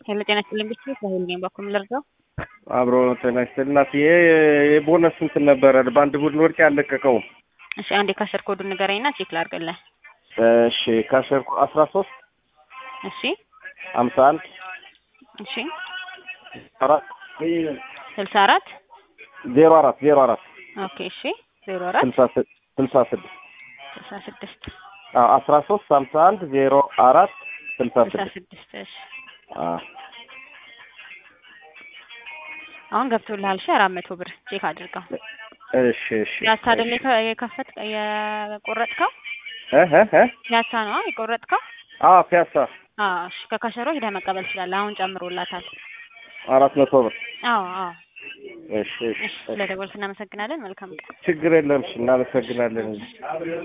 ሄሎ ጤና ይስጥልኝ ብቻ ሳይል ነኝ በኩል ልርዳው አብሮ ጤና ይስጥልኝ እናትዬ የቦነስ ስንት ነበረ? በአንድ ቡድን ወርቅ ያለቀቀው። እሺ አንዴ ካሸር ኮዱን ንገረኝና ቼክ ላድርግልህ። እሺ ካሸርኩ አስራ ሶስት እሺ ሀምሳ አንድ እሺ አራት ስልሳ አራት ዜሮ አራት ዜሮ አራት ኦኬ እሺ ዜሮ አራት ስልሳ ስድ- ስልሳ ስድስት ስልሳ ስድስት አዎ አስራ ሶስት ሀምሳ አንድ ዜሮ አራት ስልሳ ስልሳ ስድስት ስድስት እሺ አዎ አሁን ገብቶልሃል። እሺ አራት መቶ ብር ቼክ አድርገው። እሺ እሺ ያሳ አይደል የከ- የከፈት የቆረጥከው? እህ እህ እህ ያሳ ነው የቆረጥከው? አዎ ፒያሳ አዎ እሺ ከካሸሮ ሄደህ መቀበል ትችላለህ። አሁን ጨምሮላታል። አራት መቶ ብር አዎ አዎ እሺ እሺ እሺ ስለደወልክ እናመሰግናለን። መልካም ቀን። ችግር የለም እሺ እናመሰግናለን